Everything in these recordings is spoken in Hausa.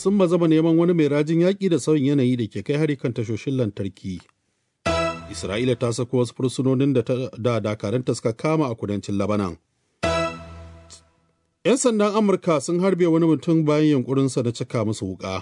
sun bazama neman wani mai rajin yaƙi da sauyin yanayi da ke kai hari kan tashoshin lantarki. Isra'ila ta sako wasu fursunonin da dakaranta suka kama a kudancin Labanan. 'Yan sandan Amurka sun harbe wani mutum bayan yunkurinsa na cika musu wuƙa.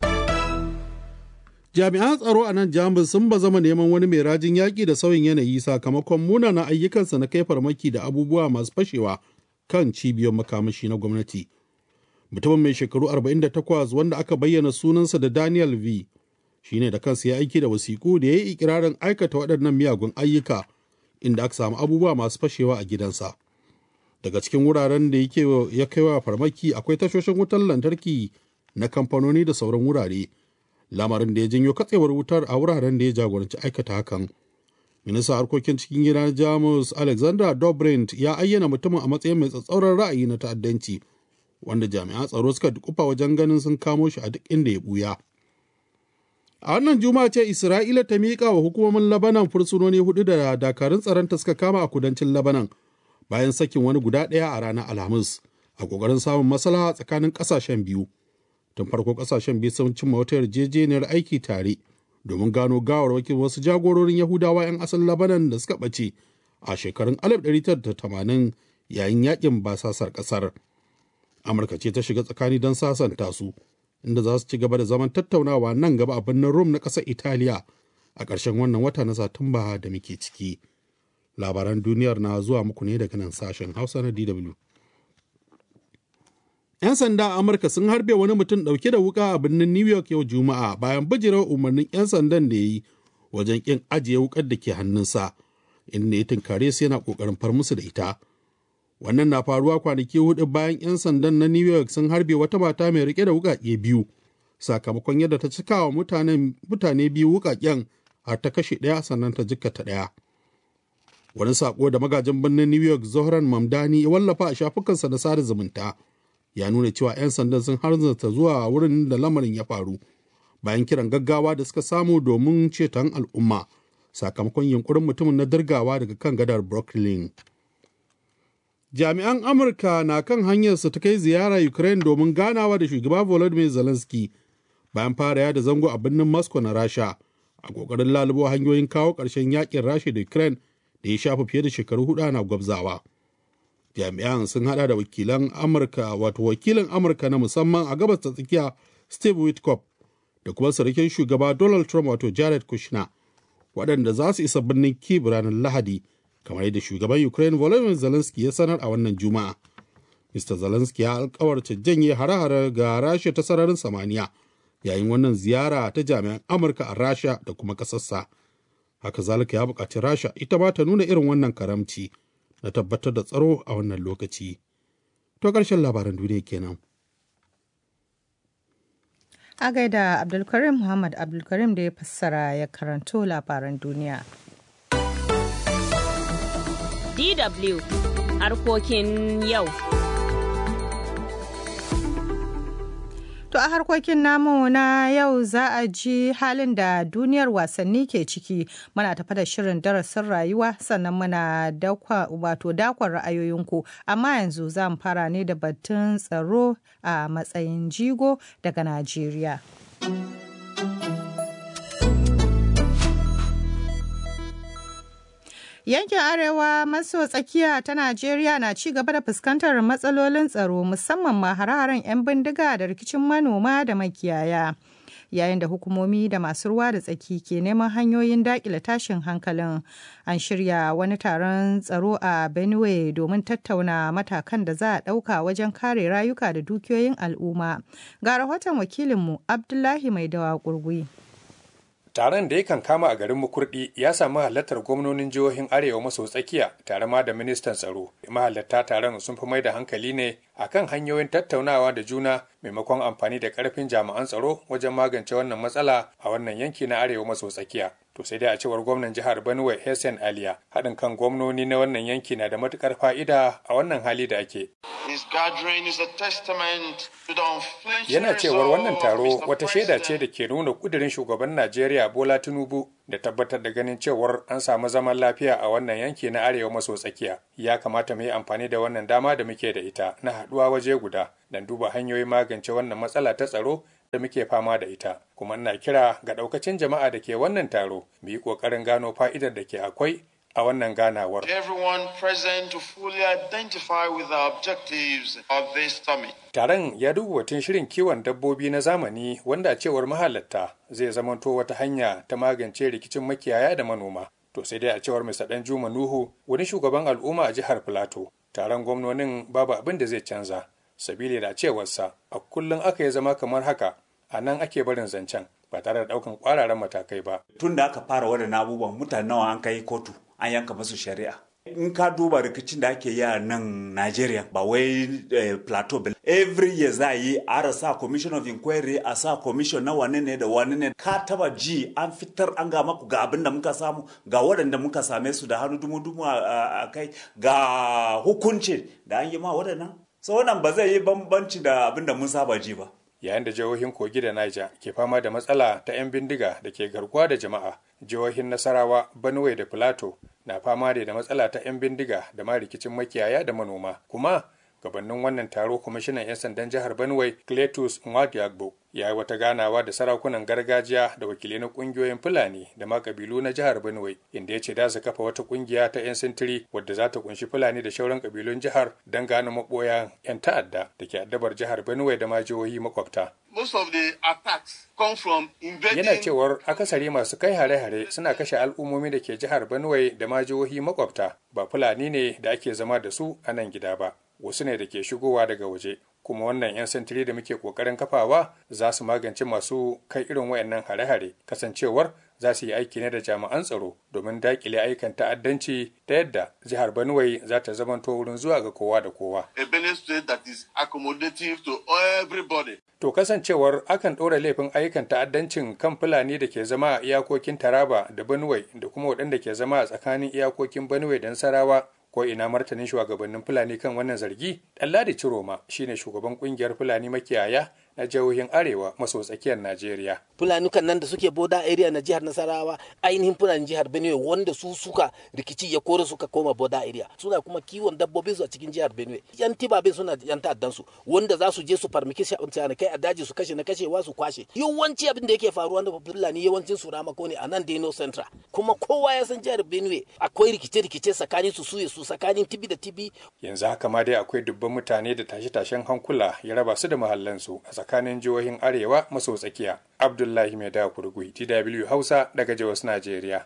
Jami'an tsaro a nan Jamus sun bazama neman wani mai rajin yaƙi da sauyin yanayi sakamakon munanan ayyukansa na kai farmaki da abubuwa masu fashewa kan cibiyar makamashi na gwamnati. Mutumin mai shekaru 48 wanda aka bayyana sunansa da Daniel V. shine da kansa ya aiki da wasiƙu da ya yi ikirarin aikata waɗannan miyagun ayyuka inda aka samu abubuwa masu fashewa a gidansa. Daga cikin wuraren da yake ya kai wa farmaki akwai tashoshin wutar lantarki na kamfanoni da sauran wurare. Lamarin da ya janyo katsewar wutar a wuraren da ya jagoranci aikata hakan. Minista harkokin cikin gida Jamus Alexander Dobrindt ya ayyana mutumin a matsayin mai tsatsauran ra'ayi na ta'addanci, wanda jami'an tsaro suka dukufa wajen ganin sun kamo shi a duk inda ya buya. A wannan juma'a ce Isra'ila ta miƙa wa hukumomin Labanan fursunoni hudu da dakarun tsaronta suka kama a kudancin Labanan bayan sakin wani guda ɗaya a ranar Alhamis a ƙoƙarin samun maslaha tsakanin ƙasashen biyu. Tun farko ƙasashen biyu sun cimma wata yarjejeniyar aiki tare domin gano gawarwakin wasu jagororin Yahudawa 'yan asalin Labanan da suka ɓace a shekarun 1980 yayin yakin basasar ƙasar. Amurka ce ta shiga tsakani don sasanta su. inda za su ci gaba da zaman tattaunawa nan gaba a birnin Rome na ƙasar Italiya a ƙarshen wannan wata na Satumba da muke ciki. Labaran duniyar na zuwa muku ne daga nan sashen Hausa na DW. 'Yan sanda a Amurka sun harbe wani mutum ɗauke da wuka a birnin New York yau Juma'a bayan bijirar umarnin 'yan sandan da ya yi wajen ƙin ajiye wukar da ke hannunsa, inda ya tunkare su yana ƙoƙarin far musu da ita. wannan na faruwa kwanaki hudu bayan 'yan sandan na new york sun harbe wata mata mai rike da wukake biyu sakamakon yadda ta cika wa mutane biyu wukaken har ta kashe ɗaya sannan ta jikkata ɗaya wani sako da magajin birnin new york zohran mamdani ya wallafa a shafukansa na sada zumunta ya nuna cewa 'yan sandan sun harzata zuwa wurin da lamarin ya faru bayan kiran gaggawa da suka samu domin ceton al'umma sakamakon yunkurin mutumin na dirgawa daga kan gadar brooklyn jami'an amurka na kan hanyarsa ta kai ziyara ukraine domin ganawa da shugaba volodymyr zelensky bayan fara yada zango a birnin moscow na rasha a kokarin lalubo hanyoyin kawo ƙarshen yakin rasha da ukraine da ya shafa fiye da shekaru hudu ana gwabzawa jami'an sun hada da wakilan amurka wato wakilin amurka na musamman a gabas ta tsakiya steve witkoff da kuma sarkin shugaba donald trump wato jared kushner waɗanda za su isa birnin kiev ranar lahadi kamar yadda shugaban Ukraine Volodymyr Zelensky ya sanar a wannan Juma'a. Mr. Zelensky ya alkawarta janye hare-hare ga Rasha ta sararin samaniya yayin wannan ziyara ta jami'an Amurka a Rasha da kuma ƙasarsa. Haka zalika ya buƙaci Rasha ita ma ta nuna irin wannan karamci na tabbatar da tsaro a wannan lokaci. To ƙarshen labaran duniya kenan. A gaida Abdulkarim Muhammad Abdulkarim da ya fassara ya karanto labaran duniya. DW harkokin yau. To a harkokin namu na yau za a ji halin da duniyar wasanni ke ciki muna tafa da shirin darasin rayuwa sannan muna dakwa wato dakon ra'ayoyinku amma yanzu za mu fara ne da batun tsaro a matsayin jigo daga Najeriya. Yankin Arewa maso tsakiya ta Najeriya na ci gaba da fuskantar matsalolin tsaro musamman ma hare-haren 'yan bindiga da rikicin manoma da makiyaya. Yayin da hukumomi da masu ruwa da tsaki ke neman hanyoyin daƙile tashin hankalin, an shirya wani taron tsaro a Benue domin tattauna matakan da za a ɗauka wajen kare rayuka da dukiyoyin al'umma. Ga rahoton wakilinmu Abdullahi Maidawa Gurgui. Taron da yakan kama a garin Mukurdi ya samu halartar gwamnonin jihohin Arewa maso tsakiya tare ma da ministan tsaro. Mahalarta taron sun fi mai da hankali ne akan hanyoyin tattaunawa da juna maimakon amfani da karfin jami'an tsaro wajen magance wannan matsala a wannan yanki na Arewa maso tsakiya. To sai dai a cewar gwamnan jihar Benue Hessen Aliya, haɗin kan gwamnoni na wannan yanki na da matukar fa'ida a wannan hali da ake. Yana cewar wannan taro wata shaida ce da ke nuna kudirin shugaban Najeriya Bola Tinubu da tabbatar da ganin cewar an samu zaman lafiya a wannan yanki na arewa maso tsakiya. Ya kamata mu yi amfani da wannan dama da muke da ita na haɗuwa waje guda don duba hanyoyin magance wannan matsala ta tsaro da muke fama da ita kuma ina kira ga ɗaukacin jama'a da ke wannan taro mu yi ƙoƙarin gano fa'idar da ke akwai a wannan ganawar. Everyone present to fully identify with the objectives of this summit. Taron ya duba batun shirin kiwon dabbobi na zamani wanda a cewar mahalatta zai zamanto wata hanya ta magance rikicin makiyaya da manoma. To sai dai a cewar Mr. Danjuma Nuhu wani shugaban al'umma a jihar Filato. Taron gwamnonin babu abin da zai canza. Sabili da cewarsa a kullum aka yi zama kamar haka a nan ake barin zancen ba tare da ɗaukan ƙwararan matakai ba. Tun da aka fara waɗannan abubuwan mutane nawa an kai kotu an yanka masu shari'a. In ka duba rikicin da ake yi a nan Najeriya ba wai eh, plateau ba. Every year za a yi a sa commission of inquiry a sa commission na wane ne da wane ne ka taba ji an fitar an ga maku ga abin da muka samu ga waɗanda muka same su da hannu dumu-dumu a kai ga hukunci da an yi ma waɗannan. So wannan ba zai yi bambanci da abin da mun saba ji ba. yayin da jihohin kogi da Niger ke fama da matsala ta 'yan bindiga da ke garkuwa da jama'a jihohin nasarawa benue da plateau na fama da matsala ta 'yan bindiga da ma rikicin makiyaya da manoma kuma gabanin wannan taro kwamishinan 'yan sandan jihar benue cletus nwadiagbo ya yi wata ganawa da sarakunan gargajiya da wakilai na kungiyoyin fulani da ma kabilu na jihar benue inda ya ce da su kafa wata kungiya ta 'yan sintiri wadda za ta kunshi fulani da shauran kabilun jihar don gano maboyan 'yan ta'adda da ke addabar jihar benue da ma jihohi makwabta Most of the attacks come from invading yana cewar akasari masu kai hare-hare suna kashe al'ummomi da ke jihar benue da ma jihohi makwabta ba fulani ne da ake zama da su a nan gida ba wasu ne da ke shigowa daga waje kuma wannan 'yan sintiri da muke kokarin kafawa za su magance masu kai irin wayannan hare-hare kasancewar za su yi aiki ne da jami'an tsaro domin dakile aikan ta'addanci ta yadda jihar Benue za ta zamanto wurin zuwa ga kowa da kowa. a Benin state that is accommodative to everybody. To kasancewar akan ɗora laifin ayyukan ta'addancin kan Fulani da ke zama a iyakokin Taraba da Benue da kuma waɗanda ke zama a tsakanin iyakokin Benue da Nasarawa ko ina martanin shugabannin Fulani kan wannan zargi? Ɗanladi Ciroma shine shugaban ƙungiyar Fulani makiyaya na jihohin Arewa maso tsakiyar Najeriya. fulanukan nan da suke boda area na jihar nasarawa ainihin fulani jihar benue wanda su suka rikici ya kore suka koma boda area suna kuma kiwon dabbobin su a cikin jihar benue yan tibabin suna yan ta'addan su wanda za su je su farmaki kai a daji su kashe na kashewa su kwashe yawanci abin da yake faruwa da fulani yawancin su ramako ne a nan deno central kuma kowa ya san jihar benue akwai rikice-rikice tsakanin su suye su tsakanin tibi da tibi Yanzu haka ma dai akwai dubban mutane da tashe-tashen hankula ya raba su da mahallansu a tsakanin jihohin Arewa maso tsakiya. Abdullahi Mai da Kurgui, TW Hausa daga Jos Najeriya.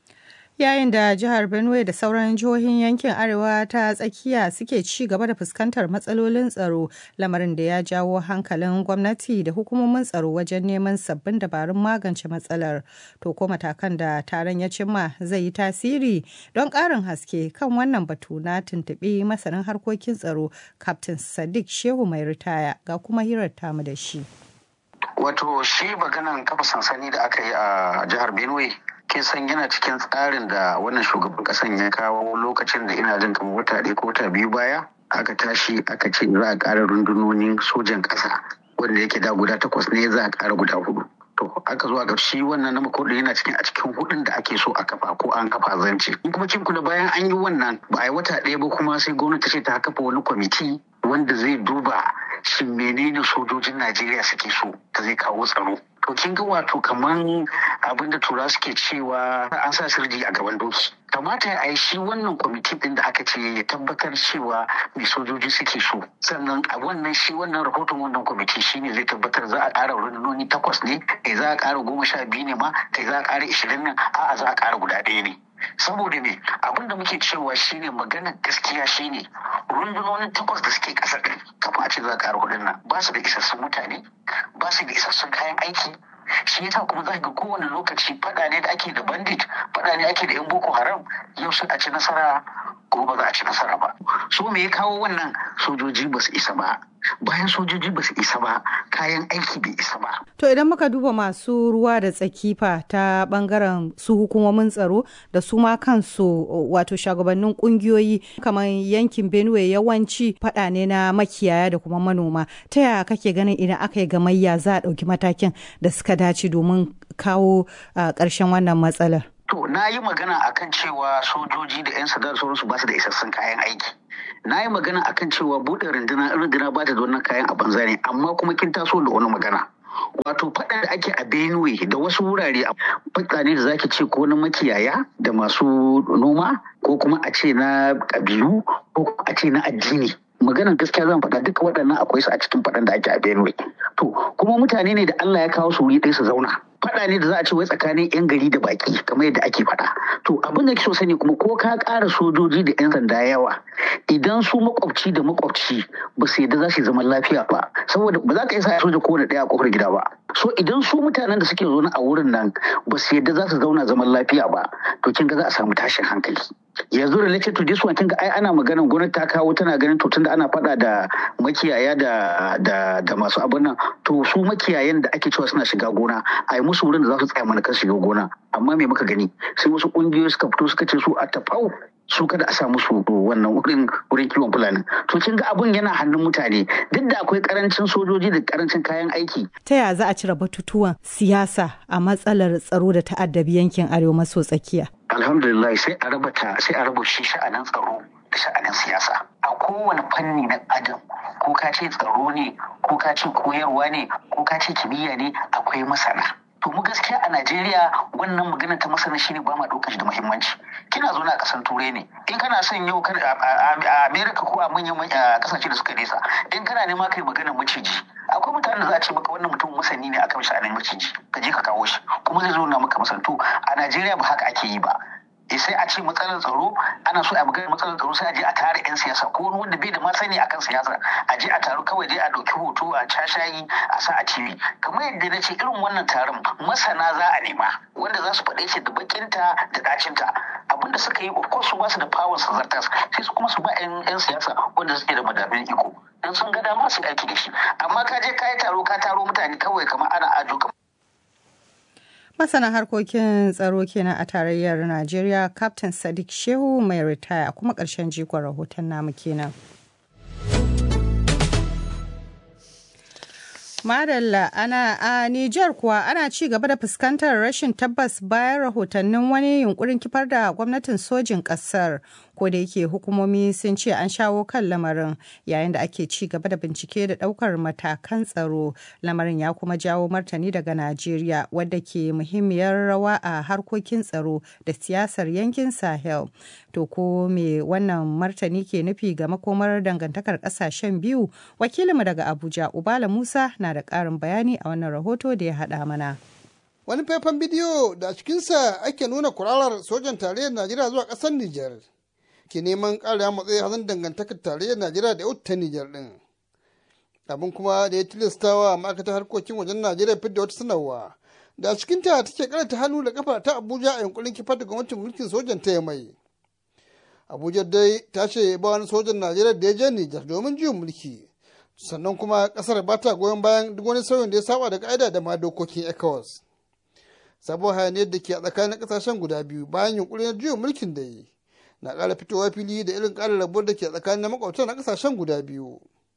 Yayin da jihar Benue da sauran jihohin yankin Arewa ta tsakiya suke ci gaba da fuskantar matsalolin tsaro, lamarin da ya jawo hankalin gwamnati da hukumomin tsaro wajen neman sabbin dabarun magance matsalar. To ko matakan da taron ya cimma zai yi tasiri don ƙarin haske kan wannan batu na tuntuɓi masanin harkokin tsaro, Captain Sadiq Shehu mai ritaya ga kuma hirar tamu da shi. Wato shi maganan kafa sansani da aka yi a jihar Benue kin san yana cikin tsarin da wannan shugaban kasan ya kawo lokacin da ina jin kamar wata ɗaya ko wata biyu baya aka tashi aka ce za a ƙara rundunonin sojan ƙasa wanda yake da guda takwas ne za a ƙara guda hudu. To aka zo a shi wannan na makodin yana cikin a cikin hudun da ake so a kafa ko an kafa zance. In kuma kin kula bayan an yi wannan ba a yi wata ɗaya ba kuma sai gwamnati ce ta kafa wani kwamiti wanda zai duba shin menene sojojin Najeriya suke so ta zai kawo tsaro. To kin ga wato kaman abin da tura suke cewa an sa sirji a gaban doki. Kamata a yi shi wannan kwamiti din da aka ce ya tabbatar cewa mai sojoji suke so. Sannan a wannan shi wannan rahoton wannan kwamiti shi ne zai tabbatar za a ƙara rundunoni takwas ne, kai za a ƙara goma sha biyu ne ma, kai za a ƙara ishirin nan, a'a za a ƙara guda ɗaya ne. saboda me abin da muke cewa shine maganar gaskiya shine rundunonin takwas da suke kasar din kafin a ce za a ƙara hudun nan ba su da isassun mutane ba su da isassun kayan aiki shi yasa kuma za ga kowane lokaci fada ne da ake da bandit fada ne ake da yan boko haram yau sun a ci nasara ko ba za a ci nasara ba so me ya kawo wannan sojoji ba su isa ba bayan sojoji ba su isa ba kayan aiki bai isa ba To idan muka duba masu ruwa da tsakifa ta bangaren su hukumomin tsaro da su ma kansu wato shugabannin kungiyoyi kamar yankin Benue yawanci fada ne na makiyaya da kuma manoma. Ta yaya kake ganin idan aka yi gamayya za a ɗauki matakin da suka dace domin kawo ƙarshen wannan matsalar? To na yi magana akan cewa sojoji da 'yan sanda da sauransu ba su da isassun kayan aiki. Na yi magana akan cewa buɗe rundunar rundunar ba ta da wannan kayan a banza ne amma kuma kin taso da wani magana. wato faɗa da ake a benue da wasu wurare faɗa ne da zaki ce ko na makiyaya da masu noma ko kuma a ce na ƙabilu ko a ce na addini maganar gaskiya zan faɗa duka waɗannan akwai su a cikin faɗan da ake a benue to kuma mutane ne da allah ya kawo su wuri ɗaya su zauna faɗa ne da za a ce wai tsakanin 'yan gari da baki kamar yadda ake faɗa to abin da so sani kuma ko ka ƙara sojoji da 'yan sanda yawa idan su makwabci da makwabci ba su yadda za su yi zaman lafiya ba saboda ba za ka isa soja kowane ɗaya a kofar gida ba so idan su mutanen da suke zaune a wurin nan ba su yadda za su zauna zaman lafiya ba to kin ga za a samu tashin hankali yanzu related to this one kin ga ai ana maganar gwamnati ta kawo tana ganin to tunda ana faɗa da makiyaya da da da masu abin nan to su makiyayan da ake cewa suna shiga gona a yi musu wurin da za su tsaya mana kan shiga gona amma me muka gani sai wasu kungiyoyi suka fito suka ce su a tafau su kada a sa musu wannan wurin wurin kiwon fulani to kin ga abun yana hannun mutane duk da akwai karancin sojoji da karancin kayan aiki ta ya za a cire batutuwan siyasa a matsalar tsaro da ta'addabi yankin arewa maso tsakiya alhamdulillah sai a raba ta sai a raba shi sha'anin tsaro da sha'anin siyasa a kowane fanni na adam ko ka ce tsaro ne ko ka ce koyarwa ne ko ka ce kimiyya ne akwai masana to mu gaskiya a Najeriya wannan magana ta masana shine ba ma ɗaukar shi da muhimmanci kina zo na kasan turai ne in kana son yau a America ko a manyan kasashe da suka nesa in kana nema kai magana maciji akwai mutanen da za a ce maka wannan mutum masani ne akan sha'anin maciji ka je ka kawo shi kuma zai zo na maka masantu a Najeriya ba haka ake yi ba sai a ce matsalar tsaro ana so a magana matsalar tsaro sai a je a tare yan siyasa ko wani wanda bai da masani akan siyasa a je a taru kawai dai a ɗauki hoto a cashayi a sa a tv kamar yadda na ce irin wannan taron masana za a nema wanda za su faɗe shi da bakinta da ɗacinta abinda suka yi of course su ba su da power su zartas sai su kuma su ba yan siyasa wanda suke da madafin iko dan sun ga dama su aiki da shi amma ka je ka yi taro ka taro mutane kawai kamar ana ajo kamar Masana harkokin tsaro kenan a tarayyar Najeriya, Captain Sadiq Shehu mai ritaya kuma ƙarshen jikon rahoton namu kenan. Madalla ana a Nijar kuwa ana ci gaba da fuskantar rashin tabbas bayan rahotannin wani yunkurin kifar da gwamnatin sojin ƙasar. ko da yake hukumomi sun ce an shawo kan lamarin yayin da ake ci gaba da bincike da daukar matakan tsaro lamarin ya kuma jawo martani daga najeriya wadda ke muhimmiyar rawa a harkokin tsaro da siyasar yankin sahel to ko me wannan martani ke nufi ga makomar dangantakar kasashen biyu wakilinmu daga abuja ubala musa na da ƙarin bayani a wannan rahoto da ya haɗa mana wani faifan bidiyo da a cikinsa ake nuna kurarar sojan tarayyar najeriya zuwa ƙasar nijar ke neman ƙara matsayi hazan dangantakar tarayyar najeriya da yau ta nijar ɗin abin kuma da ya tilastawa ma'aikatar harkokin wajen najeriya fidda wata sanarwa da a cikin ta take karanta hannu da kafa ta abuja a yankurin kifar da gwamnatin mulkin sojan ta mai abuja dai ta ce ba wani sojan najeriya da ya je nijar domin juyin mulki sannan kuma kasar ba ta goyon bayan duk wani sauyin da ya saba da ka'ida da ma dokokin ecowas sabon hayaniyar da ke a tsakanin kasashen guda biyu bayan yunkuri na juyin mulkin da yi na ƙara fitowa fili da irin ƙarin rabuwar da ke tsakanin makwabtan na ƙasashen guda biyu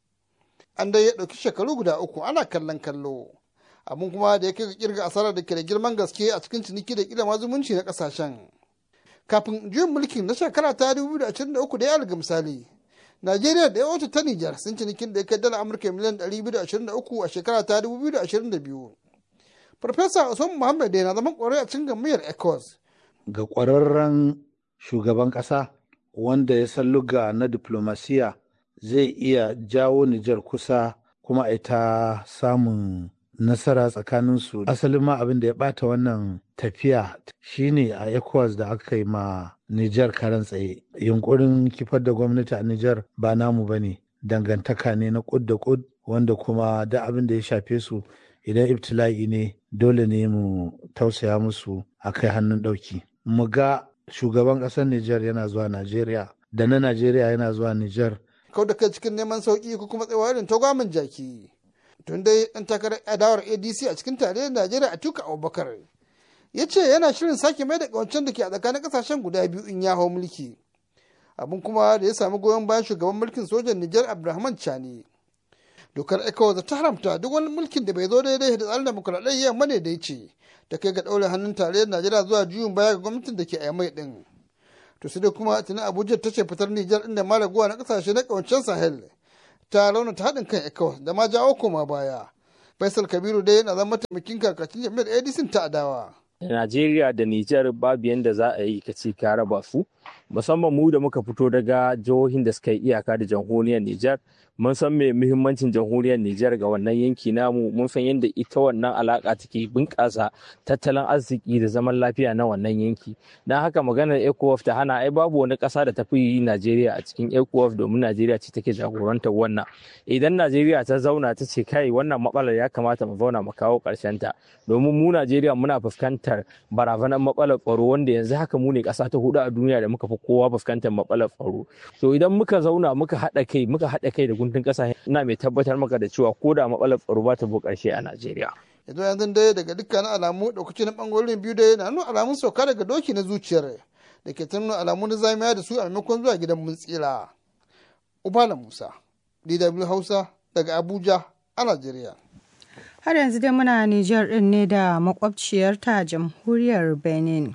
an dai ya ɗauki shekaru guda uku ana kallon kallo abin kuma da ya kai ga kirga asarar da ke da girman gaske a cikin ciniki da kila zumunci na ƙasashen kafin juyin mulkin na shekara ta 2023 da ya alga misali najeriya da yawancin ta nijar sun cinikin da ya kai dala amurka miliyan 223 a shekara ta 2022 farfesa usman muhammad na zaman kwarai a cikin gamayyar ecos ga ƙwararren shugaban ƙasa wanda ya san luga na diplomasiya zai iya jawo Nijar kusa kuma a ta samun nasara tsakaninsu. Asalin ma abin da ya ɓata wannan tafiya shine a ECOWAS da aka yi ma Nijar karan tsaye. Yunkurin kifar da gwamnati a Nijar ba namu ba ne, dangantaka ne na kud da kud wanda kuma da abin da ya shafe su idan ibtila'i ne dole ne mu tausaya musu a kai hannun ɗauki. Mu ga shugaban ƙasar Nijar yana zuwa Najeriya da na Najeriya yana zuwa Nijar. Kau da kai cikin neman sauƙi ko kuma tsayawa irin tagwamin jaki. Tun dai ɗan takarar adawar ADC a cikin tarayyar Najeriya a tuka Abubakar. Ya ce yana shirin sake mai da ƙawancen da ke a tsakanin ƙasashen guda biyu in ya hau mulki. Abin kuma da ya samu goyon bayan shugaban mulkin sojan Nijar Abdulrahman Chani. Dokar ECOWAS ta haramta duk wani mulkin da bai zo daidai da tsarin demokuraɗiyya madaidaici. da kai ga ɗaure hannun tarayyar Najeriya zuwa juyin baya ga gwamnatin da ke a mai ɗin. To sai dai kuma tuni Abuja ta ce fitar Nijar inda ma raguwa na ƙasashe na ƙawancen Sahel ta raunata haɗin kan ECOWAS da ma jawo koma baya. faisal kabiru dai yana zama mataimakin kakacin jami'ar adc ta adawa Najeriya da Nijar babu yadda za a yi ka ce ka raba su musamman mu da muka fito daga jihohin da suka yi iyaka da jamhuriyar Nijar mun san me muhimmancin jamhuriyar Nijar ga wannan yanki namu mun san yadda ita wannan alaka take bunƙasa tattalin arziki da zaman lafiya na wannan yanki don haka maganar ECOWAS ta hana ai babu wani ƙasa da tafi yi Najeriya a cikin ECOWAS domin Najeriya ce take jagorantar wannan idan Najeriya ta zauna ta ce kai wannan matsalar ya kamata mu zauna mu kawo ƙarshen ta domin mu Najeriya muna fuskantar barazanar matsalar tsaro wanda yanzu haka mu ne ƙasa ta hudu a duniya da muka fi kowa fuskantar matsalar tsaro to idan muka zauna muka haɗa kai muka haɗa kai da guntun ƙasa ina mai tabbatar maka da cewa ko da matsalar tsaro ba ta bu ƙarshe a Najeriya. yanzu yanzu dai daga dukkanin alamu ɗaukaci na ɓangarorin biyu dai na nuna alamun sauka daga doki na zuciyar da ke ta nuna alamun da zamiya da su a maimakon zuwa gidan mun tsira. Ubala Musa, DW Hausa daga Abuja a Najeriya. Har yanzu dai muna Nijar ɗin ne da makwabciyarta jamhuriyar Benin.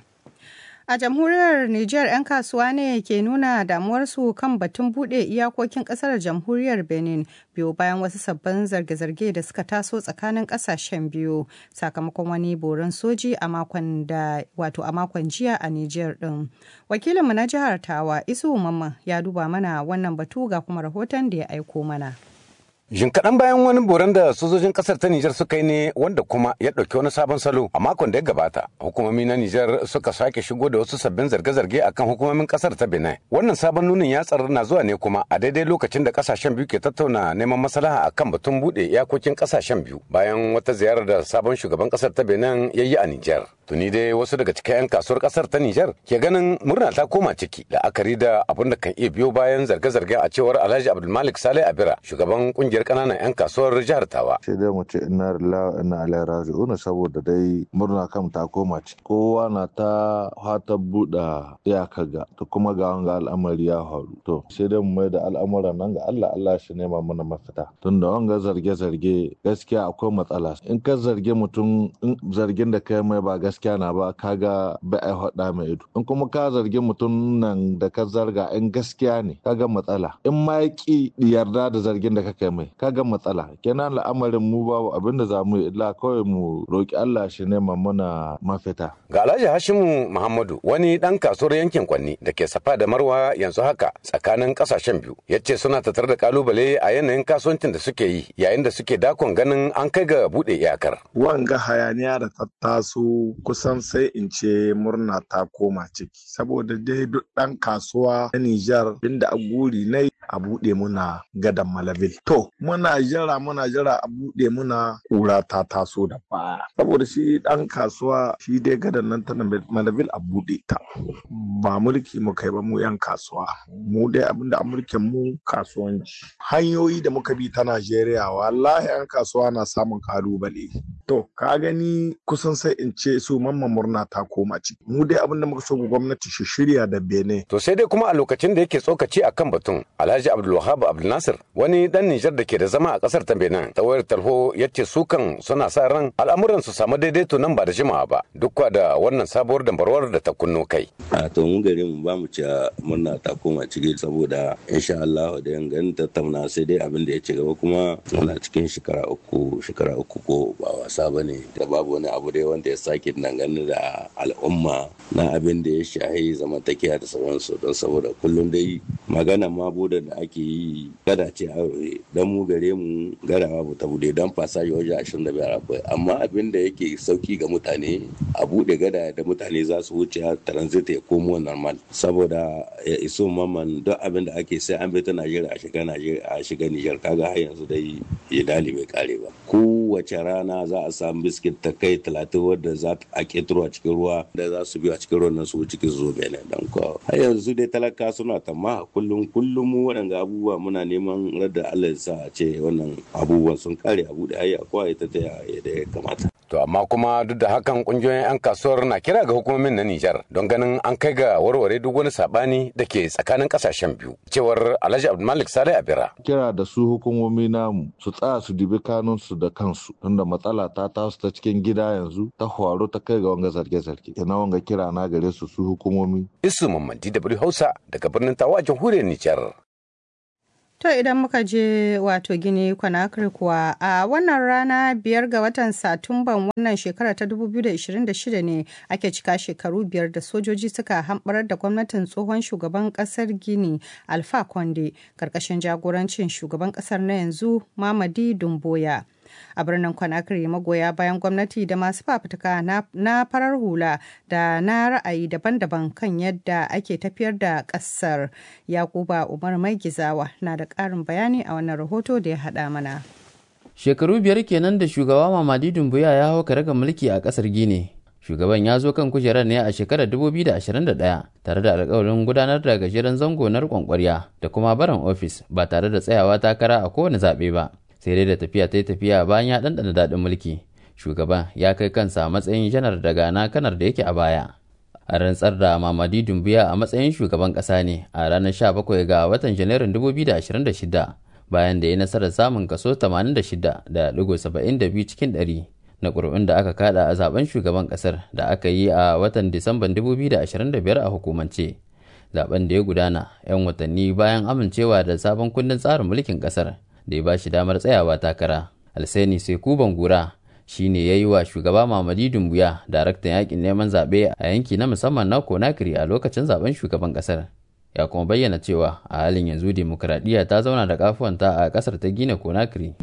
A jamhuriyar Nijar 'yan kasuwa ne ke nuna damuwarsu kan batun buɗe iyakokin ƙasar jamhuriyar Benin biyu bayan wasu sabbin zarge-zarge da suka taso tsakanin ƙasashen biyu sakamakon wani boron soji a makon da wato a makon jiya a Nijar ɗin. Wakilinmu na jihar Tawa Isu Mamman ya duba mana wannan batu ga kuma rahoton da ya aiko mana. Jin kaɗan bayan wani boran da sojojin ƙasar ta Nijar suka yi ne wanda kuma ya ɗauki wani sabon salo a makon da ya gabata. Hukumomi na Nijar suka sake shigo da wasu sabbin zarge-zarge akan hukumomin ƙasar ta Benin. Wannan sabon nunin ya tsaro na zuwa ne kuma a daidai lokacin da ƙasashen biyu ke tattauna neman maslaha akan batun buɗe iyakokin ƙasashen biyu bayan wata ziyarar da sabon shugaban ƙasar ta Benin ya yi a Nijar. Tuni dai wasu daga cikin 'yan kasuwar ƙasar ta Nijar ke ganin murna ta koma ciki la'akari da abin da kan iya biyo bayan zarge-zarge a cewar Alhaji Abdulmalik Saleh Abira shugaban ƙungiyar kananan 'yan kasuwar jihar Tawa. Sai dai mu ce ina lillahi ina ilaihi raji'un saboda dai murna kam ta koma ci. Kowa na ta fata buɗe iyaka ga to kuma ga wanga al'amari ya faru. To sai dai mu mai da al'amuran nan ga Allah Allah shi nema mana mafita. Tunda wanga zarge-zarge gaskiya akwai matsala. In ka zarge mutum in zargin da kai mai ba gaskiya na ba kaga ba ai hada mai ido. In kuma ka zargi mutum nan da ka zarga in gaskiya ne kaga matsala. In ma ya ki yarda da zargin da ka kai mai kaga matsala kenan al'amarin mu babu abin da za mu yi illa kawai mu roki Allah shi nema mana mafita ga Alhaji Hashimu Muhammadu wani dan kasuwar yankin Kwanni da ke safa da Marwa yanzu haka tsakanin kasashen biyu yace suna tattare da kalubale a yanayin kasuwancin da suke yi yayin da suke dakon ganin an kai ga bude iyakar wanga hayaniya da ta taso kusan sai in ce murna ta koma ciki saboda dai duk dan kasuwa na Nijar inda a guri na a buɗe muna gadan malabil. To, muna jira muna jira a buɗe muna ƙura ta taso da baya. Saboda shi ɗan kasuwa shi dai gadan nan ta malabil a buɗe ta. Ba mulki mu kai ba mu yan kasuwa. Mu dai abinda a mulkin mu kasuwanci. Hanyoyi da muka bi ta Najeriya wallahi yan kasuwa na samun kalubale. To, ka gani kusan sai in ce su mamman murna ta koma ciki. Mu dai abinda muka so gwamnati shi shirya da bene. To sai dai kuma a lokacin da yake tsokaci akan batun Alhaji Abdulwahab Abdulnasir wani dan Nijar da ke da zama a kasar ta Benin ta wayar tarho ya ce su kan suna sa ran al'amuran su samu daidaito nan ba da jimawa ba duk da wannan sabuwar dambarwar da ta kunno kai. A to mu gare mu ba mu ci murna ta koma ciki saboda insha Allah da yan tattauna sai dai abin da ya ci gaba kuma muna cikin shekara uku shekara uku ko ba wasa bane da babu wani abu dai wanda ya sake dangane da al'umma na abin da ya shahi zamantakewa da sauransu don saboda kullum dai magana ma bude da ake yi gada ce aure dan mu gare mu garawa ba ta bude dan fasaji waje 25 akwai amma abin da yake sauki ga mutane a bude gada da mutane za su wuce transit ya komo normal saboda ya iso maman duk abin da ake sai an bi ta Najeriya a shiga Najeriya a shiga Niger kaga har yanzu dai ya dali bai kare ba kowace rana za a samu biskit ta kai 30 wadda za a ketaro a cikin ruwa da za su biyo a cikin ruwan nan su cikin zo bene dan ko har yanzu dai talaka suna tamma kullum kullum mu waɗanda abubuwa muna neman radda Allah ya sa a ce wannan abubuwan sun kare abu da hayya kowa ita ta yadda ya kamata. To amma kuma duk da hakan kungiyoyin 'yan kasuwar na kira ga hukumomin na Nijar don ganin an kai ga warware duk wani sabani da ke tsakanin kasashen biyu. Cewar Alhaji Abdulmalik Saleh Abira. Kira da su hukumomi namu su tsaya su dibi kanunsu da kansu tunda matsala ta tasu ta cikin gida yanzu ta horo ta kai ga wanga zarge-zarge. Ina wanga kira na gare su su hukumomi. Isu Mamman DW Hausa daga birnin Tawa jamhuriyar Nijar. To idan muka je wato gini Conakry kuwa a wannan rana biyar ga watan Satumban wannan shekara ta 2026 ne ake cika shekaru biyar da sojoji suka hamɓarar da gwamnatin tsohon shugaban ƙasar Gini Alpha Conde ƙarƙashin jagorancin shugaban ƙasar na yanzu Mamadi Dumboya. a birnin Conakry magoya bayan gwamnati da masu fafutuka na farar hula da na ra'ayi daban-daban kan yadda ake tafiyar da ƙasar yakuba umar mai gizawa na da ƙarin bayani a wannan rahoto da ya haɗa mana shekaru biyar kenan da shugaba mamadi dumbuya ya hau karagar mulki a ƙasar gine shugaban ya zo kan kujerar ne a shekarar 2021 tare da alkawarin gudanar da gajeren zango na riƙon ƙwarya da kuma barin ofis ba tare da tsayawa takara a kowane zaɓe ba sai dai da tafiya ta yi tafiya bayan ya ɗanɗana daɗin mulki shugaban ya kai kansa a matsayin janar daga na kanar da yake a baya a rantsar da mamadi dumbuya a matsayin shugaban ƙasa ne a ranar 17 ga watan janairun 2026 bayan da ya nasarar samun kaso 86.72 cikin 100 na ƙuri'un da aka kada a zaben shugaban ƙasar da aka yi a watan disamban 2025 a hukumance zaben da ya gudana 'yan watanni bayan amincewa da sabon kundin tsarin mulkin ƙasar da ya ba shi damar tsayawa takara alseni sai kuban gura shi ne ya yi wa shugaba mamadi dumbuya daraktan yakin neman zaɓe a yanki na musamman na konakiri a lokacin zaben shugaban ƙasar ya kuma bayyana cewa a halin yanzu demokuraɗiyya ta zauna da kafuwanta a ƙasar ta gine konakiri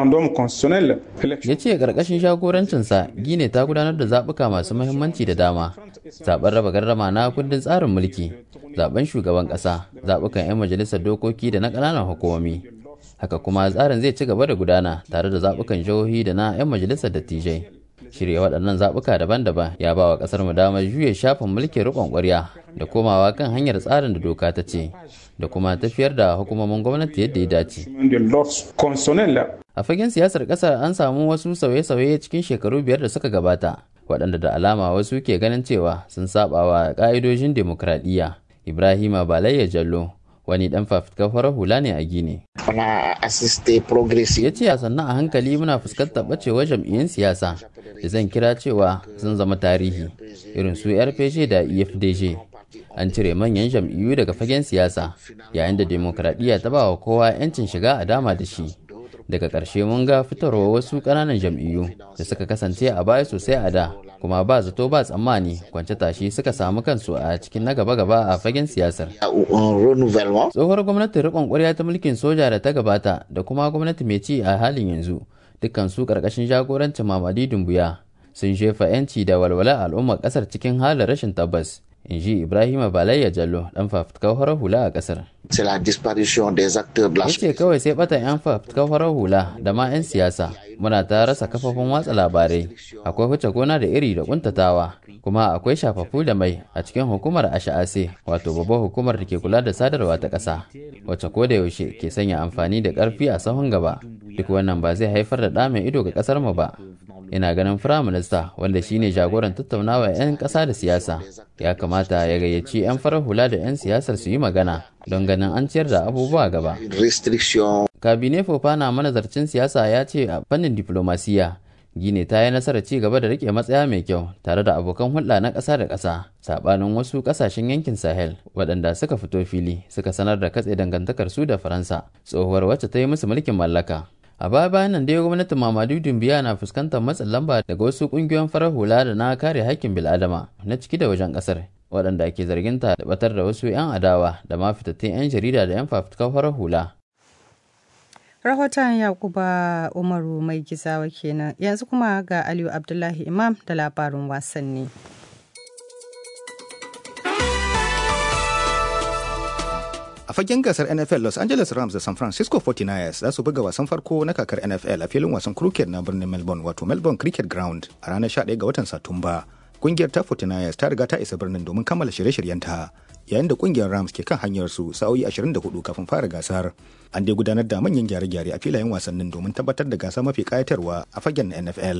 ya ce ƙarƙashin jagorancinsa gine ta gudanar da zaɓuka masu mahimmanci da dama zaɓen raba gardama na kundin tsarin mulki zaɓen shugaban ƙasa zaɓukan 'yan majalisar dokoki da na ƙananan hukumomi haka kuma tsarin zai ci gaba da gudana tare da zaɓukan jihohi da na 'yan majalisar dattijai shirya waɗannan zaɓuka daban-daban ya ba wa ƙasar mu damar juya shafin mulkin riƙon ƙwarya da komawa kan hanyar tsarin da doka ta ce da kuma tafiyar da hukumomin gwamnati yadda ya dace a fagen siyasar ƙasar an samu wasu sauye-sauye cikin shekaru biyar da suka gabata waɗanda da alama wasu ke ganin cewa sun saba wa ƙa'idojin dimokuraɗiyya ibrahima balayya jallo wani dan fafutukar farar hula ne a gini. Ya ce a sannan a hankali muna fuskantar bacewar jam'iyyun siyasa da zan kira cewa sun zama tarihi irin su RPG da EFDG. An cire manyan jam'iyyu daga fagen siyasa yayin da demokradiyya ta ba wa kowa 'yancin shiga a dama da shi. Daga ƙarshe mun ga fitarwa wasu ƙananan jam'iyyu da suka kasance a baya sosai a da kuma ba zato ba tsammani kwance tashi suka samu kansu a cikin na gaba-gaba a fagen siyasar. Tsohuwar gwamnatin riƙon ƙwarya ta mulkin soja da ta gabata da kuma gwamnati mai ci a halin yanzu dukkan su ƙarƙashin jagorancin Mamadi Dumbuya sun shefa 'yanci da walwala al'ummar ƙasar cikin halin rashin tabbas. in ji Ibrahima Balayya Jallo dan fafutukar farar hula a ƙasar. Ya ce kawai sai batan 'yan fafutukar farar hula da ma 'yan siyasa muna ta rasa kafafun watsa labarai akwai huce gona da iri da kuntatawa kuma akwai shafafu da mai a cikin hukumar asha'ase wato babbar hukumar da ke kula da sadarwa ta ƙasa wacce ko da yaushe ke sanya amfani da ƙarfi a sahun gaba duk wannan ba zai haifar da ɗa mai ido ga ƙasar mu ba ina ganin firaminista wanda shine jagoran tattaunawa 'yan ƙasa da siyasa ya kamata ya gayyaci 'yan farar hula da 'yan siyasar su yi magana don ganin an ciyar da abubuwa gaba kabine fofana manazarcin siyasa ya ce a fannin diplomasiya gine ta yi nasarar ci gaba da rike matsaya mai kyau tare da abokan hulɗa na ƙasa da ƙasa saɓanin wasu ƙasashen yankin sahel waɗanda suka fito fili suka sanar da katse dangantakar su da faransa tsohuwar wacce ta yi musu mulkin mallaka a baya bayan nan dai gwamnatin mamadu dumbiya na fuskantar matsin lamba daga wasu kungiyoyin farar hula da na kare haƙƙin bil'adama na ciki da wajen ƙasar waɗanda ke zarginta da batar da wasu 'yan adawa da ma fitattun 'yan jarida da 'yan fafutukar farar hula rahoton yakuba umaru mai gizawa kenan yanzu kuma ga aliyu abdullahi imam da labarin wasanni A fagen gasar NFL Los Angeles Rams da San Francisco 49ers za su buga wasan farko na kakar NFL a filin wasan cricket na birnin Melbourne wato Melbourne Cricket Ground a ranar 11 ga watan Satumba. Kungiyar ta 49ers ta riga ta isa birnin domin kammala shirye-shiryenta yayin da kungiyar Rams ke kan hanyar su sa'o'i 24 kafin fara gasar. An dai gudanar da manyan gyare-gyare a filayen wasannin domin tabbatar da gasa mafi kayatarwa a fagen NFL.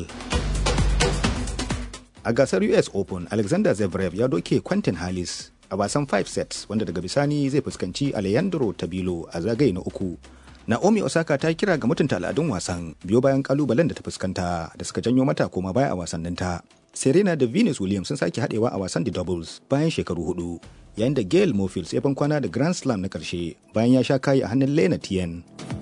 A gasar US Open, Alexander Zverev ya doke Quentin Hallis a wasan 5 sets wanda daga bisani zai fuskanci Alejandro Tabilo a zagaye na uku. Naomi Osaka ta kira ga mutunta al'adun wasan biyo bayan kalubalen da ta fuskanta da suka janyo mata koma baya a wasanninta. serena da venus williams sun sake haɗewa a wasan the doubles bayan shekaru hudu yayin da gail mofield sai kwana da grand slam na karshe bayan ya sha kayi a hannun lena tien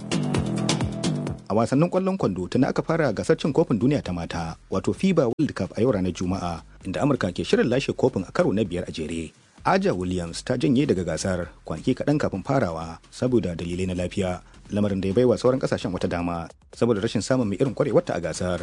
a wasannin kwallon kwando tana aka fara gasar cin kofin duniya ta mata wato fiba world cup a yau ranar juma'a inda amurka ke shirin lashe kofin a karo na biyar a jere aja williams ta janye daga gasar kwanaki kaɗan kafin farawa saboda dalilai na lafiya lamarin da ya baiwa sauran kasashen wata dama saboda rashin samun mai irin kwarewarta a gasar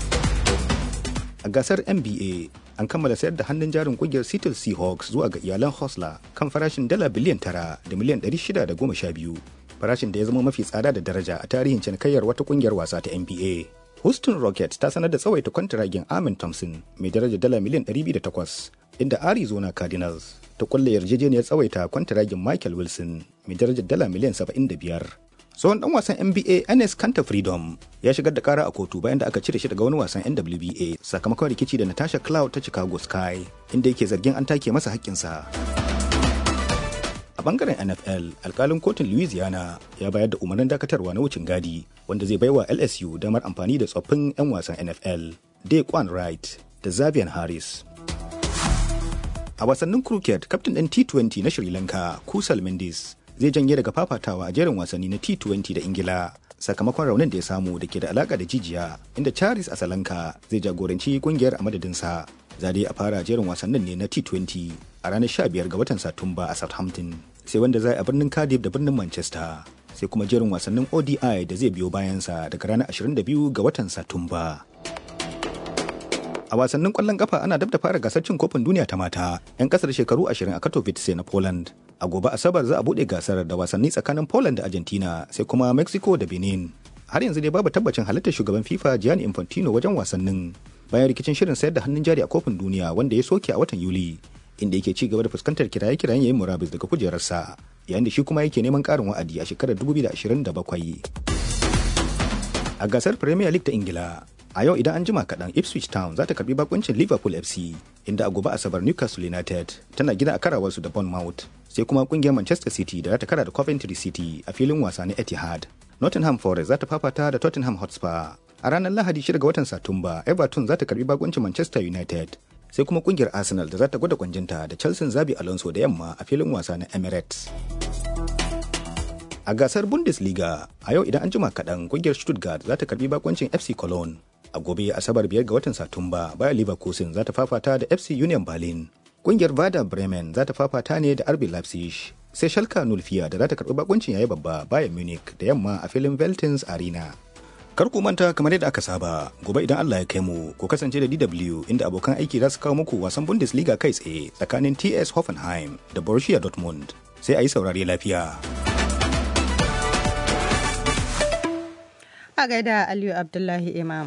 a gasar nba an kammala sayar da hannun jarin kungiyar seattle seahawks zuwa ga iyalan hosla kan farashin dala biliyan tara da miliyan ɗari shida da goma sha biyu farashin da ya zama mafi tsada da daraja a tarihin cinikayyar wata kungiyar wasa ta nba houston rockets ta sanar da tsawaita kwantiragin amin thompson mai daraja dala miliyan 208 inda arizona cardinals ta kulle yarjejeniyar tsawaita kwantiragin michael wilson mai darajar dala miliyan 75 tsohon dan wasan nba ns kanta freedom ya shigar da kara a kotu bayan da aka cire shi daga wani wasan nwba sakamakon rikici da natasha cloud ta chicago sky inda yake zargin an take masa haƙƙinsa a bangaren nfl alkalin kotun louisiana ya bayar da umarnin dakatarwa na wucin gadi wanda zai baiwa lsu damar amfani da tsoffin 'yan wasan nfl Daquan wright da xavier harris a wasannin cricket kaftin ɗin t20 na sri lanka kusal mendes zai janye daga fafatawa a jerin wasanni na T20 da Ingila sakamakon raunin da ya samu da ke da alaka da jijiya inda Charis Asalanka zai jagoranci kungiyar a madadinsa. Za dai a fara jerin wasannin ne na T20 a ranar 15 ga watan Satumba a Southampton sai wanda za a birnin Cardiff da birnin Manchester sai kuma jerin wasannin ODI da zai biyo bayansa daga ranar 22 ga watan Satumba. A wasannin kwallon kafa ana dab da fara gasar cin kofin duniya ta mata 'yan kasar shekaru 20 a Katowice na Poland. A gobe Asabar za a buɗe gasar da wasanni tsakanin Poland da Argentina sai kuma Mexico da Benin. Har yanzu dai babu tabbacin halittar shugaban FIFA Gianni Infantino wajen wasannin bayan rikicin shirin sayar da hannun jari a kofin duniya wanda ya soke a watan Yuli inda yake ci gaba da fuskantar kiraye-kirayen yayin murabus daga kujerarsa yayin da shi kuma yake neman ƙarin wa'adi a shekarar 2027. A gasar Premier League ta Ingila, a yau idan an jima kaɗan ipswich town za ta karbi bakuncin liverpool fc inda a gobe asabar newcastle united tana gida a karawarsu da bournemouth sai kuma kungiyar manchester city da za ta kara da coventry city a filin wasa na etihad nottingham forest za ta fafata da tottenham hotspur a ranar lahadi 6 ga watan satumba everton za ta karbi bakuncin manchester united sai kuma kungiyar arsenal da za ta gwada kwanjinta da chelsea zabi alonso da yamma a filin wasa na emirates a gasar bundesliga a yau idan an jima kaɗan kungiyar stuttgart za ta karbi bakuncin fc cologne a gobe asabar biyar ga watan satumba bayan leverkusen za ta fafata da fc union berlin kungiyar vada bremen za ta fafata ne da rb leipzig sai shalka nulfiya da za ta karbi bakuncin yayi babba bayan munich da yamma a filin veltins arena kar ku manta kamar yadda aka saba gobe idan Allah ya kai mu ku kasance da DW inda abokan aiki za su kawo muku wasan Bundesliga kai tsaye tsakanin TS Hoffenheim da Borussia Dortmund sai a yi saurare lafiya. A gaida Aliyu Abdullahi Imam.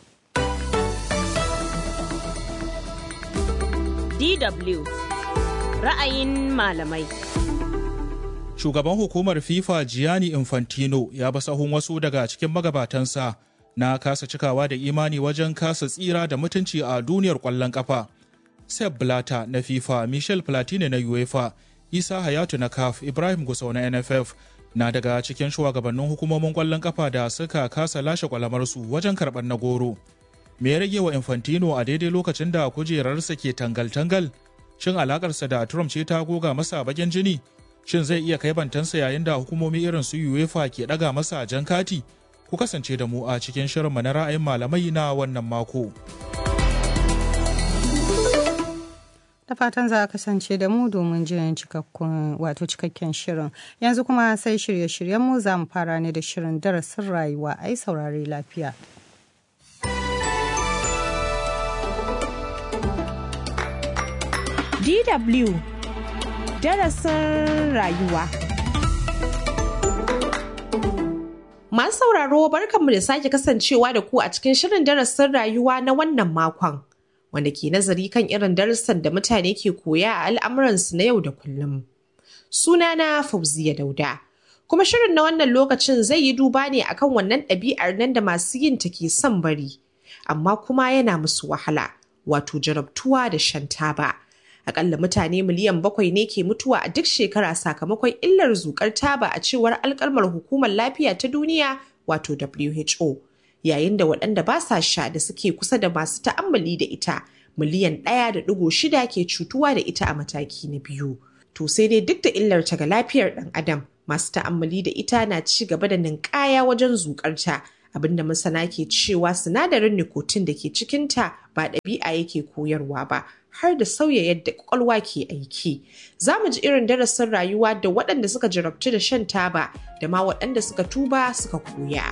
DW ra'ayin malamai. Shugaban hukumar FIFA Gianni Infantino ya ba sahun wasu daga cikin magabatansa na kasa cikawa da imani wajen kasa tsira da mutunci a duniyar ƙwallon ƙafa. Sepp Blatter na FIFA, Michel Platini na UEFA, Isa Hayatu na CAF, Ibrahim Gusau na NFF na daga cikin shugabannin hukumomin ƙwallon ƙafa da suka kasa lashe kwalamarsu wajen karɓar na goro. Me ya rage wa Infantino a daidai lokacin da kujerarsa ke tangal-tangal? Shin alakarsa da Trump ce ta goga masa bakin jini? Shin zai iya kai bantansa yayin da hukumomi irin su UEFA ke ɗaga masa jan kati? Ku kasance da mu a cikin shirinmu na ra'ayin malamai na wannan mako. Da fatan za a kasance da mu domin jin cikakkun wato cikakken shirin. Yanzu kuma sai shirye-shiryenmu za mu fara ne da shirin darasin rayuwa ai saurare lafiya. DW darasin rayuwa. Masu sauraro barkanmu da sake kasancewa da ku a cikin shirin darasin rayuwa na wannan makon, wanda ke nazari kan irin darussan da mutane ke koya a al'amuransu na yau da kullum. Sunana Fauziya Dauda. Kuma shirin na wannan lokacin zai yi duba ne akan wannan ɗabi'ar nan da masu yin ta ke son bari, amma kuma yana musu wahala, wato jarabtuwa da shan taba. akalla mutane miliyan bakwai ne ke mutuwa a duk shekara sakamakon illar zukar taba a cewar alkalmar hukumar lafiya ta duniya wato WHO yayin da waɗanda ba sa sha da suke kusa da masu ta'ammali da ita miliyan ɗaya da ɗigo shida ke cutuwa da ita a mataki na biyu. To sai dai duk da illarta ga lafiyar ɗan adam masu ta'ammali da ita na ci gaba da ninkaya wajen zuƙarta abinda masana ke cewa sinadarin nicotine da ke cikinta ba ɗabi'a yake koyarwa ba har da sauya yadda kwakwalwa ke aiki. Za mu ji irin darasin rayuwa da waɗanda suka jarabtu da shan taba da ma waɗanda suka tuba suka koya.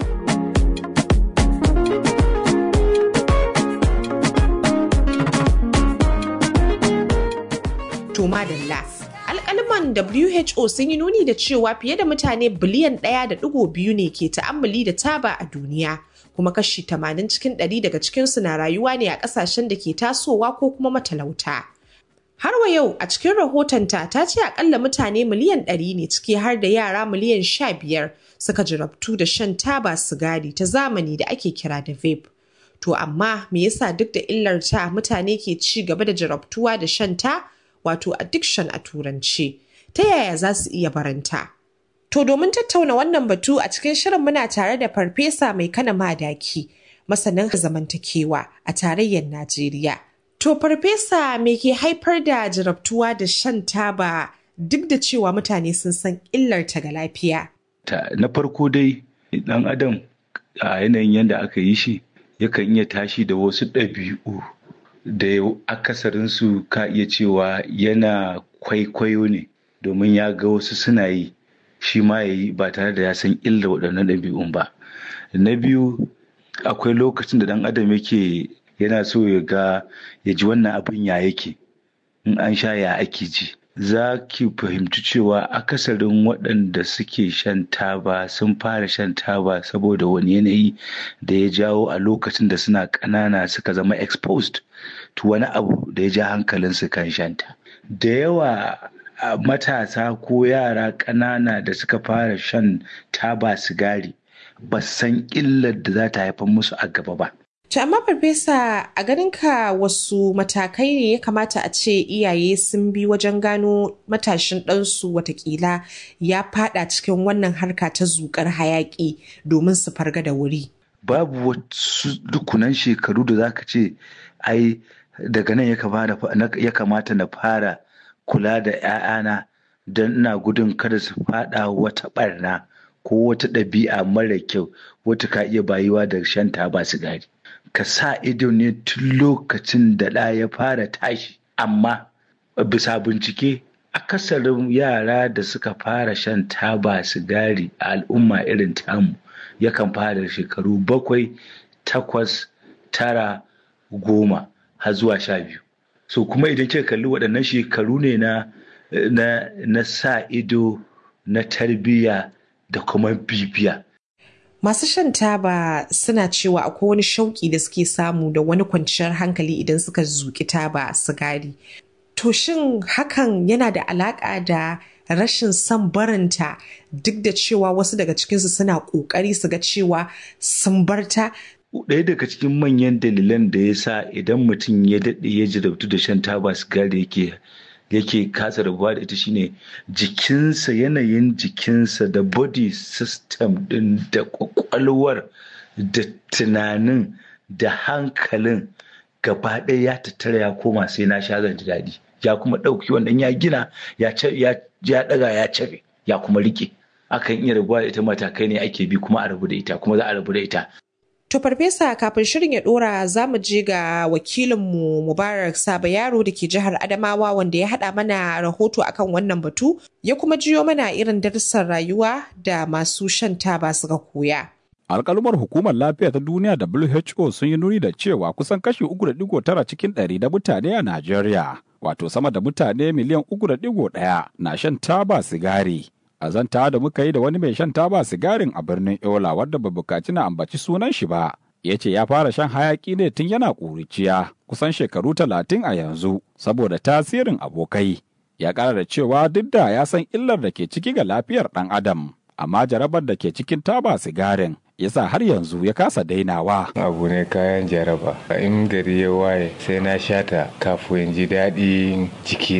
To madalla. alkaliman WHO sun yi nuni da cewa fiye da mutane biliyan ɗaya da ɗigo biyu ne ke ta'ammali da taba a duniya kuma kashi 80 cikin 100 daga cikinsu na rayuwa ne a ƙasashen da ke tasowa ko kuma matalauta. Har wa yau a cikin rahotonta ta ce akalla mutane miliyan 100 ne ciki har da yara miliyan 15 suka jarabtu da shan taba sigari ta zamani da ake kira da vape. To amma me yasa duk da illarta mutane ke ci gaba da jarabtuwa da shan ta? wato addiction a turanci ta yaya za su iya baranta to domin tattauna wannan batu a cikin shirin muna tare da farfesa mai kana madaki masanin zamantakewa a tarayyar najeriya to farfesa me ke haifar da jarabtuwa da shan taba duk da cewa mutane sun san illarta ga lafiya na farko dai dan adam a yanayin yadda aka yi shi yakan iya tashi da wasu ɗabi'u da akasarinsu ka iya cewa yana kwaikwayo ne domin ya ga wasu suna yi shi ma ya yi ba tare da ya san illa waɗannan ɗabi'un ba na biyu akwai lokacin da ɗan adam yake yana so ya ga ya ji wannan abin ya yake in an sha ya ake ji za ki fahimci cewa akasarin waɗanda suke shan taba sun fara shan taba saboda wani yanayi da ya jawo a lokacin da suna ƙanana suka zama exposed to wani abu da ya ja hankalinsu kan shanta da yawa matasa ko yara ƙanana da suka fara shan taba sigari ba san illar da za ta haifar musu a gaba ba To amma farfesa a ganinka wasu matakai ne ya kamata a ce iyaye sun bi wajen gano matashin ɗansu watakila ya fada cikin wannan harka ta zukar hayaƙi domin su farga da wuri. Babu wasu dukunan shekaru da zaka ce ai daga nan ya kamata na fara kula da 'ya'yana don ina gudun kada su fada wata barna ko wata ɗabi'a mara kyau wata ka iya bayuwa da shan taba sigari. ka sa ido ne tun lokacin da ɗa ya fara tashi amma bisa bincike akasarin yara da suka fara shan taba sigari a al'umma irin tamu yakan fara shekaru bakwai takwas tara goma har zuwa sha biyu so kuma idan kika kalli waɗannan shekaru ne na na, na sa ido na tarbiyya da kuma bibiya Masu shan taba suna cewa akwai wani shauƙi da suke samu da wani kwanciyar hankali idan suka zuƙi taba sigari. To shin hakan yana da alaƙa da rashin son barinta duk da cewa wasu daga cikinsu suna ƙoƙari su ga cewa sun barta? Ɗaya daga cikin manyan dalilan da ya sa idan mutum ya daɗe ya jirabtu da shan taba sigari yake yake kasa rabuwa da ita shine jikinsa yanayin jikinsa da body system din da kwakwalwar da tunanin da hankalin gaba ɗaya ya tattara ya koma sai na sha zan ji daɗi ya kuma ɗauki wannan ya gina ya ɗaga ya cabe ya kuma rike akan iya rabuwa da ita matakai ne ake bi kuma a rabu da ita kuma za a rabu da ita To farfesa kafin shirin ya dora za mu je ga wakilinmu Mubarak Saba Yaro da ke jihar Adamawa wanda ya haɗa mana rahoto akan wannan batu ya kuma jiyo mana irin darussan rayuwa da masu shan taba suka koya. alkalumar hukumar lafiya ta duniya WHO sun yi nuni da cewa kusan kashi 3.9 cikin ɗari da mutane a Najeriya, wato sama da mutane miliyan 3.1 na shan taba sigari. A zanta da muka yi da wani mai shan taba sigarin a birnin Yola wadda bai bukaci na ambaci sunan shi ba. Ya ce ya fara shan hayaki ne tun yana ƙuriciya kusan shekaru talatin a yanzu saboda tasirin abokai. Ya ƙara da cewa duk da ya san illar da ke ciki ga lafiyar ɗan adam, amma jarabar da ke cikin taba sigarin yasa har yanzu ya kasa dainawa. Abu ne kayan jaraba. In gari ya waye sai na shata kafin ji daɗin jikina.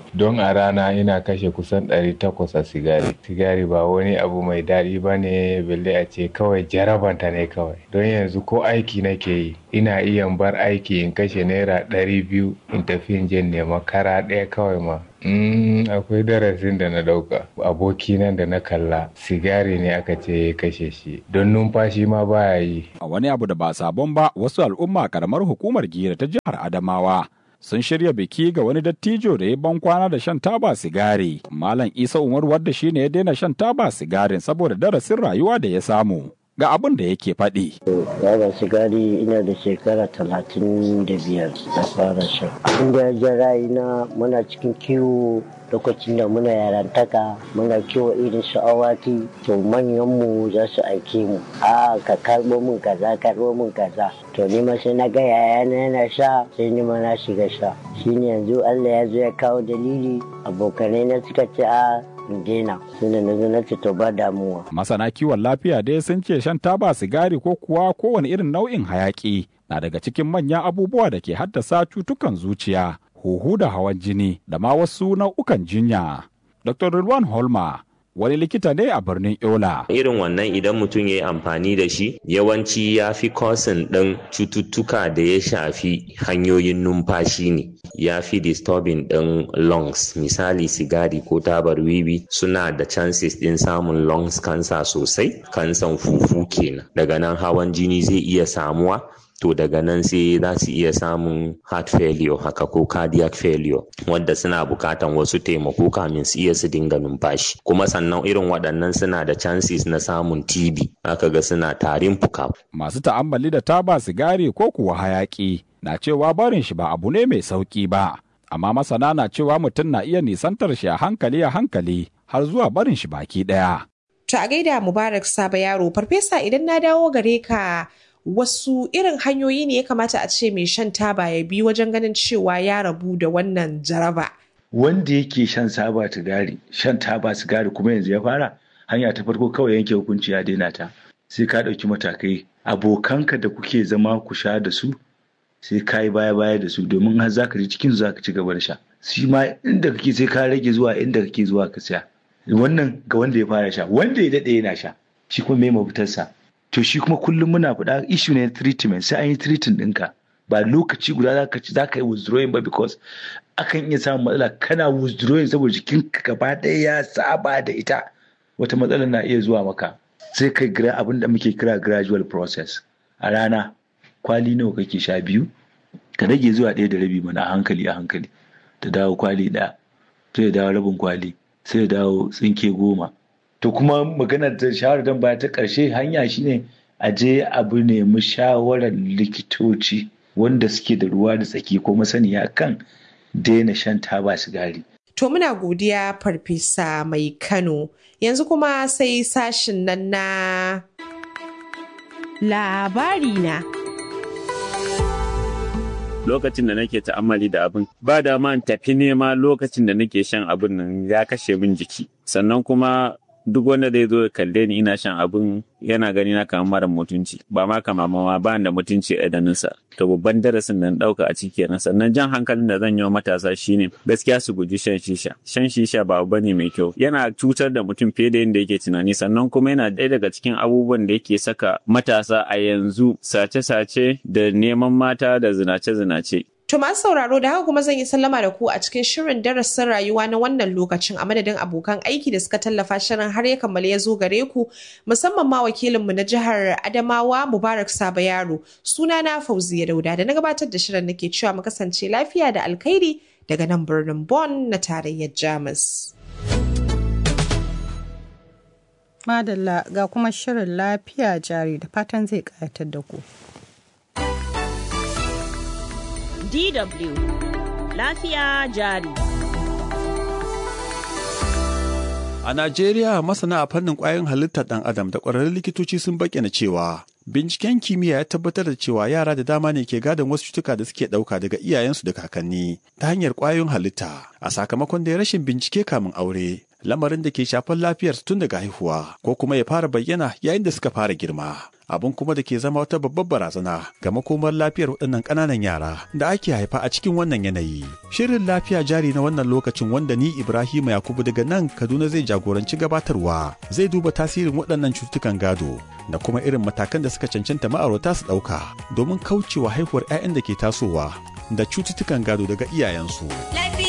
don a rana ina kashe kusan 800 a sigari sigari ba wani abu mai daɗi ba ne balle a ce kawai jarabanta ne kawai don yanzu ko aiki nake yi ina iya bar aiki in kashe naira 200 in tafi in je nema kara ɗaya kawai ma Mm, akwai darasin da na dauka aboki nan da na kalla sigari ne aka ce ya kashe shi don numfashi ma baya yi a wani abu da ba sabon ba wasu al'umma karamar hukumar gira ta jihar adamawa sun shirya biki ga wani dattijo da ya ban kwana da shan taba sigari malam isa umar wadda shine ya daina shan taba sigarin saboda darasin rayuwa da ya samu ga abin da yake faɗi. Yaba sigari ina da shekara talatin da biyar na fara shan. Abin da ya ja ra'ayina muna cikin kiwo lokacin da muna yarantaka muna kiwo irin su awaki to manyanmu za su aike mu a ka karɓo min kaza karɓo min kaza to ni ma sai na ga yayana yana sha sai ni ma na shiga sha shine yanzu Allah ya zo ya kawo dalili abokanai na suka ce a daina suna na na ce to ba damuwa. Masana kiwon lafiya dai sun ce shan taba sigari ko kuwa kowane irin nau'in hayaki na daga cikin manyan abubuwa da ke haddasa cutukan zuciya, huhu da hawan jini da ma wasu nau'ukan jinya. Dr. Rilwan Holma wani likita ne a birnin Yola. Irin wannan idan mutum ya yi amfani da shi yawanci ya fi kosin ɗin cututtuka da ya shafi hanyoyin numfashi ne. Ya fi disturbing ɗin lungs misali sigari ko tabar wiwi suna da chances ɗin samun lungs cancer sosai, kansan fufu kenan. Daga nan hawan jini zai iya samuwa to daga nan sai za su iya samun heart failure haka ko cardiac failure wanda suna bukatan wasu taimako kamin su iya su dinga numfashi kuma sannan irin waɗannan suna da chances na samun TB aka ga suna tarin fuka. Masu ta'ammali da taba sigari ko kuwa hayaki na cewa barin shi ba abu ne mai sauki ba amma masana na cewa mutum na iya nisantar shi a hankali a hankali har zuwa barin shi baki ɗaya. To a gaida Mubarak Saba yaro farfesa idan na dawo gare ka wasu irin hanyoyi ne ya kamata a ce mai shan taba ya bi wajen ganin cewa ya rabu da wannan jaraba. Wanda yake shan saba sigari, shan taba sigari kuma yanzu ya fara, hanya ta farko kawai yanke hukunci ya daina ta. Sai ka ɗauki matakai. Abokanka da kuke zama ku sha da su, sai ka yi baya baya da su domin har za ka ji cikin za ka ci gaba da sha. Shi ma inda kake sai ka rage zuwa inda kake zuwa ka siya. Wannan ga wanda ya fara sha, wanda ya daɗe yana sha. Shi kuma me mafitarsa. to shi kuma kullum muna faɗa issue ne treatment sai an yi treating ɗinka ba lokaci guda za ka ci za ka yi withdrawing ba because akan iya samun matsala kana withdrawing saboda jikinka gaba ɗaya ya saba da ita wata matsala na iya zuwa maka sai kai gira abin da muke kira gradual process a rana kwali nawa kake sha biyu ka rage zuwa ɗaya da rabi mana a hankali a hankali ta dawo kwali ɗaya sai ya dawo rabin kwali sai ya dawo tsinke goma to kuma maganar da shawarar dan baya ta ƙarshe hanya shine a je abu nemi shawarar likitoci wanda suke da ruwa da tsaki ko masaniya kan daina shan taba sigari. To muna godiya farfesa mai Kano yanzu kuma sai sashin nan na labari na. lokacin da nake ta'ammali da abin ba da man tafi nema lokacin da nake shan abin nan ya kashe min jiki sannan kuma duk wanda zai zo kalle ni ina shan abin yana gani na kamar mara mutunci ba ma kama ma ba da mutunci a idanunsa to babban darasin da na dauka a ciki kenan sannan jan hankalin da zan yi wa matasa shine gaskiya su guji shan shisha shan shisha ba abu bane mai kyau yana cutar da mutum fiye da yadda yake tunani sannan kuma yana ɗaya daga cikin abubuwan da yake saka matasa a yanzu sace-sace da neman mata da zinace-zinace To masu sauraro da haka kuma zan yi sallama da ku a cikin shirin darasin rayuwa na wannan lokacin a madadin abokan aiki da suka tallafa shirin har ya kammala ya zo gare ku musamman ma wakilinmu na jihar Adamawa Mubarak Saba Yaro suna na Fauziya Dauda da na gabatar da shirin nake cewa mu kasance lafiya da alkhairi daga nan birnin Bonn na tarayyar Jamus. Madalla ga kuma shirin lafiya jari da fatan zai ƙayatar da ku. DW Lafiya jari. A Najeriya masana a fannin ƙwayoyin halittar ɗan adam da ƙwararrun likitoci sun bayyana cewa binciken kimiyya ya tabbatar da cewa yara da dama ne ke gadon wasu cutuka da suke ɗauka daga iyayensu da kakanni ta hanyar ƙwayoyin halitta a sakamakon da rashin bincike kamin aure lamarin da ke shafar lafiyarsu tun daga haihuwa ko kuma ya fara bayyana yayin da suka fara girma. abin kuma da ke zama wata babbar barazana ga makomar lafiyar waɗannan ƙananan yara da ake haifa a cikin wannan yanayi. Shirin lafiya jari na wannan lokacin wanda ni Ibrahim Yakubu daga nan Kaduna zai jagoranci gabatarwa zai duba tasirin waɗannan cututtukan gado da kuma irin matakan da suka cancanta ma'aurata su ɗauka domin kaucewa haihuwar 'ya'yan da ke tasowa da cututtukan gado daga iyayensu.